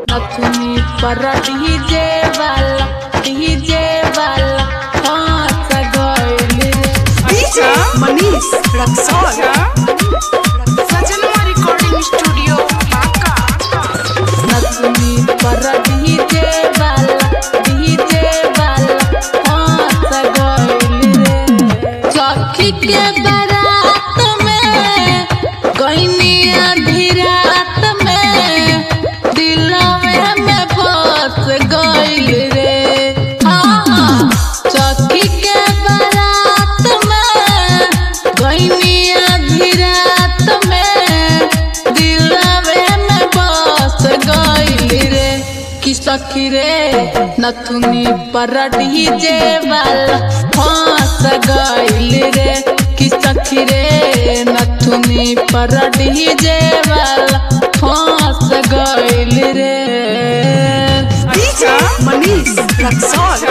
नथुनी पर डीजे वाला डीजे वाला हंस गइल रे डीजे मनीष रक्सौल सजनवा रिकॉर्डिंग स्टूडियो ढाका नथुनी पर डीजे वाला डीजे वाला हंस गइल रे सखी के बारात में गइनिया धीरात में दिलवे में बस गइल रे हाँ सखी के बारात में गइनिया धीरात में दिलवे में बस गइल रे कि सखी रे नथुनी पर डीजे वाला हंस गइल रे कि सखी रे नथुनी पर डीजे वाला हंस गइल रे डीजे मनीष रक्सौल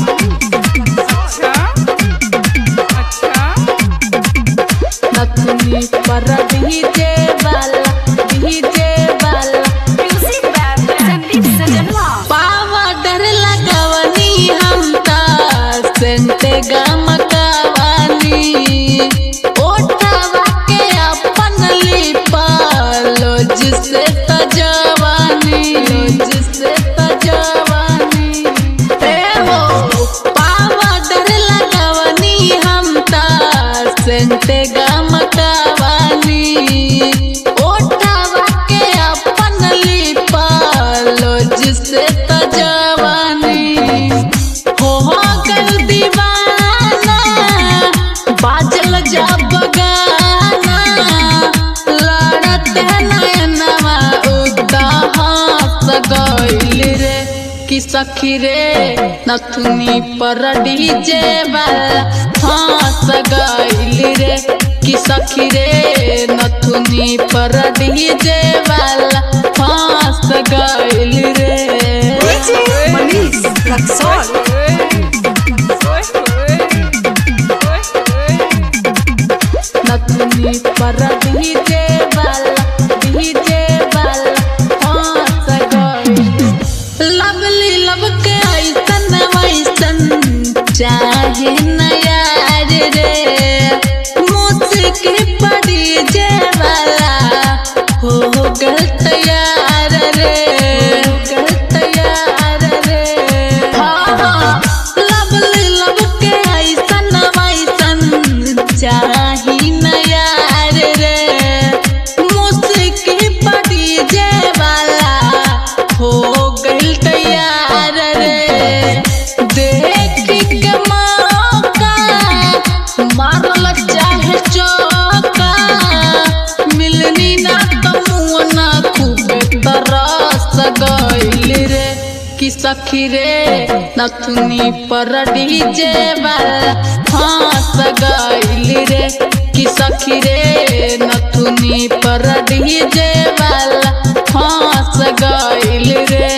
नथुनी पर डीजे वाला डीजे वाला म्यूजिक बाय संदीप सजनवा पावडर लगवनी हम त सेंटे गमकवानी ओठवा के अपन लिपालो जिसे तजवानी जिसे तजवानी ए हो पावडर लगवनी हम त सेंटे गमकवानी ओठवा के अपन लिपालो जिसे तजवानी हो हो गल दीवाना बाजल जा बगाना लड़त नयनवा उदा हंस गइल रे कि सखी रे नथुनी पर डीजे वाला हंस गइल रे कि सखी रे नथुनी पर डीजे वाला हंस गइल रे डीजे मनीष रक्सौल नथुनी पर डीजे वाला डीजे वाला हंस गइल लवली लब के ऐसन वैसन चाहे न यार रे मुझके पर डीजे वाला हो गल तैयार रे हो गल तैयार रे हाँ हाँ लवली लब के ऐसन वैसन चाही न यार रे मुझके पर डीजे वाला हो गइल तैयार रे देख के मौका मारल चाहे चौका मिलनी ना तमुना खूबे तरस गइल रे कि सखी रे नथुनी पर डीजे वाला हंस गइल रे कि सखी रे नथुनी पर डीजे वाला हंस गइल रे